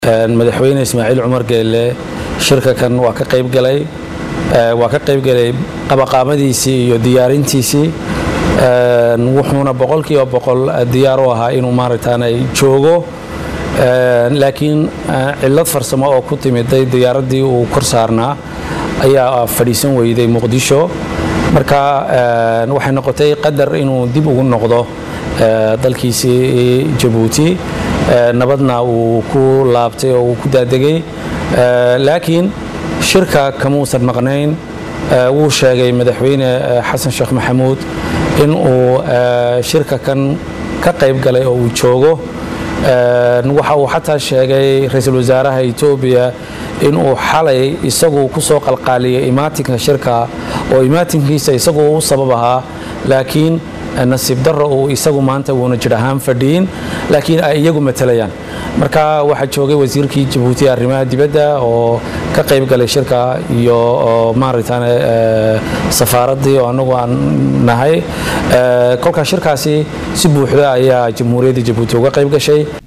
madaxweyne ismaaciil cumar geelle shirka kan waa ka qayb galay waa ka qayb galay qabaqaamadiisii iyo diyaarintiisii wuxuuna boqolkiiba boqol diyaar u ahaa inuu maaragtaanay joogo laakiin cillad farsamo oo ku timiday diyaaraddii uu kor saarnaa ayaa fadhiisan weyday muqdisho marka waxay noqotay qadar inuu dib ugu noqdo dalkiisii jabuuti nabadna uu ku laabtay oo uu ku daadegay laakiin shirka kamuusan maqnayn wuu sheegay madaxweyne xasan sheekh maxamuud in uu shirka kan ka qayb galay oo uu joogo waxa uu xataa sheegay ra-iisul wasaaraha etoobiya in uu xalay isagu ku soo qalqaaliyay imaatinka shirka oo imaatinkiisa isagu u sabab ahaa laakiin nasiib darro uu isagu maanta wuuna jir ahaan fadhiyin laakiin ay iyagu matalayaan marka waxaa joogay wasiirkii jabuuti arrimaha dibadda oo ka qayb galay shirka iyo maaragtaan safaaraddii oo anagu aan nahay kolkaa shirkaasi si buuxda ayaa jamhuuriyadda jabuuti uga qayb gashay